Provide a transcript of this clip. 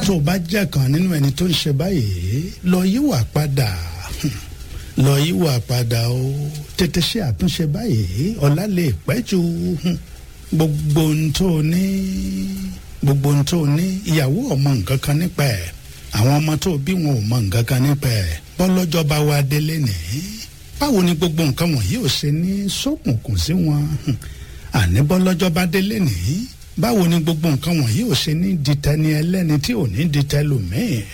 tó o bá jẹ́ kan nínú ẹni tó ń ṣe báyìí lọ yíwà padà lọ yíwà padà o tètè ṣe àtúnṣe báyìí ọ̀la lè pẹ́ jù gbogbo ohun tó o ní gbogbo ohun tó o ní ìyàwó ọmọ nǹkan kan nípa ẹ̀ àwọn ọmọ tó o bí wọn ò mọ nǹkan kan nípa ẹ̀ bọ́lọ́jọ́ bá wá délé nìyí báwo ni gbogbo nǹkan wọ̀nyí ò ṣe ní ṣókùnkùn sí wọn àní bọ́lọ́jọ́ bá délé nìyí báwo ni gbogbo nǹkan wọ̀nyí ò ṣe ní dìtẹ́ni ẹlẹ́ni tí ò ní dìtẹ́ lòmíì